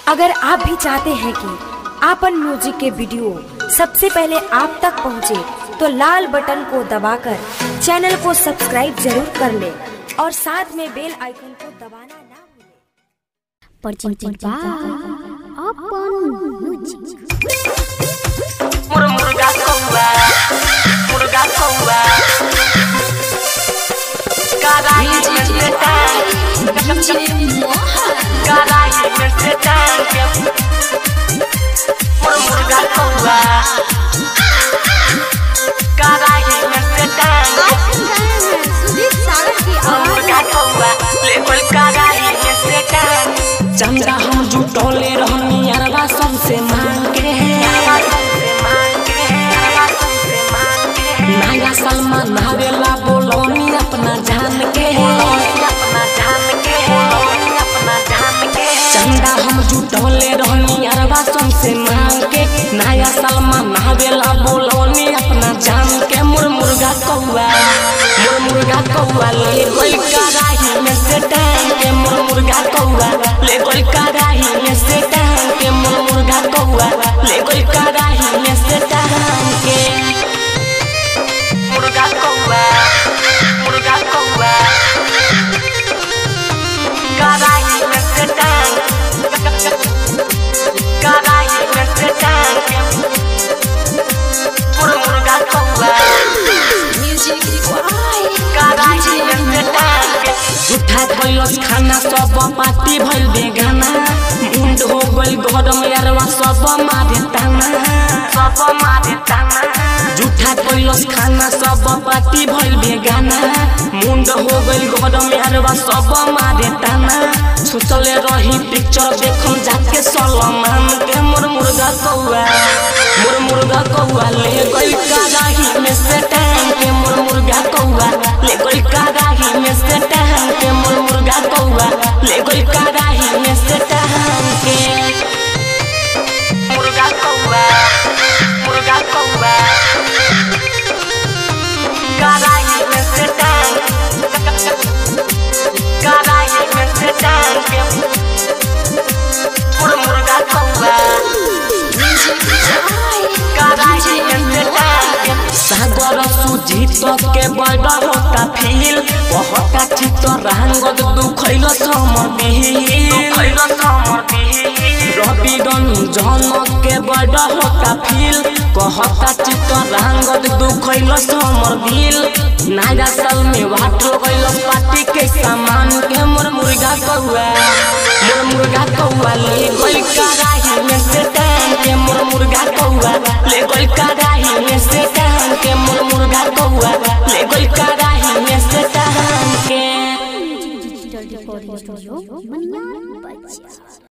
अगर आप भी चाहते हैं कि आपन म्यूजिक के वीडियो सबसे पहले आप तक पहुंचे, तो लाल बटन को दबाकर चैनल को सब्सक्राइब जरूर कर ले और साथ में बेल आइकन को दबाना ना भूलें। presented by Upon Music. मुर मुर्गा कौआ मुर्गा कौआ कराई में से टांग कराई में से टांग मुर मुर्गा कौआ कराई में से टांग मुर मुर्गा कौआ ले बोल कराई में से टांग चंदा हम जुटौले रहनी अरबा सबसे मांग के नया सलमान नावेला बोलौनी अपना जान के चंदा हम जुटौले रहनी अरबा सबसे मांग के नया सलमान नावेला बोलौनी अपना जान के मुर मुर्गा कौआ मुर मुर्गा कौआ ले गोल कराही में से टांग के मुर मुर्गा कौआ ले गोल कराही में से टांग के मुर मुर्गा कौआ ले गोल कराही में से टांग के मुर्गा कौआ मुर्गा कौआ कराई में से टांग कराई में से टांग मुर मुर्गा कौआ कराई में से टांग झूठा कैलस खाना सब पार्टी भइल बेगाना मुंड हो गइल गरम यारवा सब मारे ताना सब मारे ताना झूठा कैलस खाना सब पार्टी भइल बेगाना मुंड हो गइल गरम यारवा सब मारे ताना सोचले रही पिक्चर देखम जाके सलमान के मोर मुर्गा कौआ मोर मुर्गा कौआ ले गइल कराही में से टांग के मोर मुर्गा कौआ ले गइल कराही में से टांग के मोर मुर्गा कौआ ले गइल कराही में से टांग के मुर्गा कौआ मुर्गा कौआ कराई में से टांग कराई में से टांग मुर मुर्गा कौआ कराई में से टांग सागर सुजीत के बड़ा होता फील कहता चित रांगत दुखैल समदिल खैलो समर्पी रवि रंजन के बड़ा होता फील कहता चित रांगत दुखैल समदिल नया साल में वाटर गइल पार्टी के सामान के मोर मुर्गा कौआ मोर मुर्गा कौआ ले गइल कराही में से टांग के मोर मुर्गा कौआ ले गइल कराही में से टांग के मोर मुर्गा कौआ ले गइल कराही में से टांग के Digital Recording Studio, Manyar Bajia.